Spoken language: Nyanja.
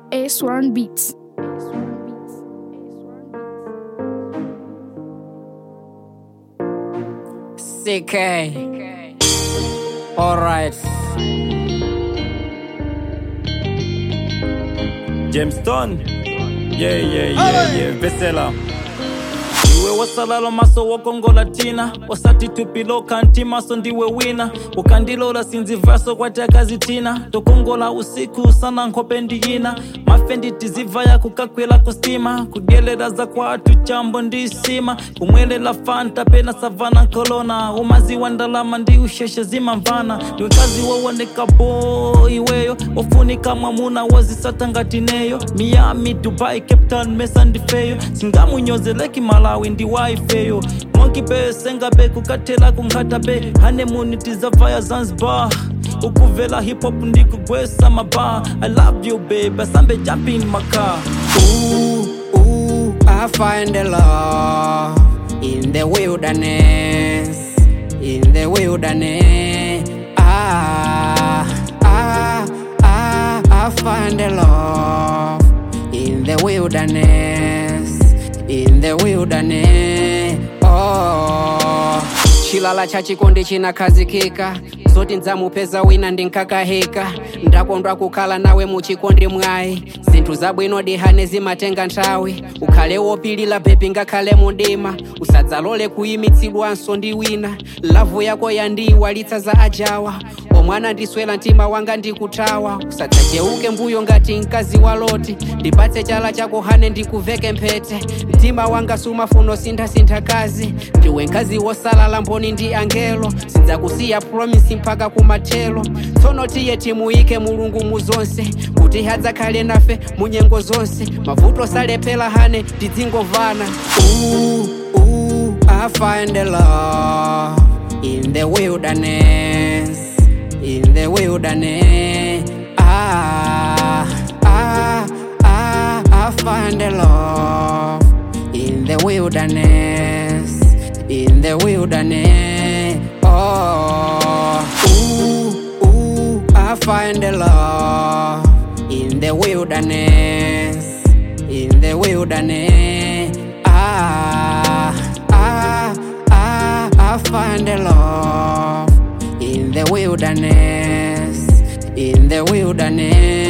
A1 Beats. CK. Alright. James Stone. Yeah, yeah, yeah, yeah. Vesela. iwe wasalala maso wokongola tina wasati tupiloka ntimaso ndiwe wina ukandilola sinzivaso kwatakazitina tokongola usiku sana nkhope ndiyina mafendi tizivaya kukakwela kustima kudyelera za kwathu chambo ndisima kumwelela fanta pena savana nkolona umaziwa ndalama ndi usheshe zimamvana ndiwekazi wowoneka bo iweyo wofunika mwamuna wozisatangatineyo miami dubai cape town mesa ndifeyo singamunyozeleki malawi ndi waifeyo monkey bay sengabe kukathela kunkhata be hanemuni tizavaya zanzibar ukuvela hip hop ndikugwesa maba i love you babe asambe jump in my car Ooh, ooh, I find the love in the wilderness, in the wilderness. Ah, ah, ah, I find the love in the wilderness, in the wilderness. Oh, chilala cha chikondi chinakhazikika zoti ndzamupeza wina ndinkakahika ndakondwa kukhala nawe muchikondi mwayi zinthu zabwino dihane zimatenga nthawi ukhale wopilira bebi ngakhale mundima usadzalole kuyimitsidwanso ndi wina lavu yako yandiyiwalitsa za ajawa omwana ndiswera mtima wanga ndikuthawa usadzacheuke mbuyo ngati mkazi wa loti ndipatse chala chako hane ndikuveke mphete mtima wanga sumafuna sinthasintha kazi ndiwe mkazi wosalala mboni ndi angelo sidzakusiya promisi mpaka kumathelo tsono tiye timuyike mulungu mu zonse kuti hadzakhale nafe mu nyengo zonse mavuto salephera hane tidzingovana ooh, ooh, I find the love in the wilderness in the wilderness. Ah, ah, ah, I find the love in the wilderness, in the wilderness. Oh, ooh, ooh, I find the love in the wilderness, in the wilderness. Ah, ah, ah, I find the love in the wilderness, in the wilderness.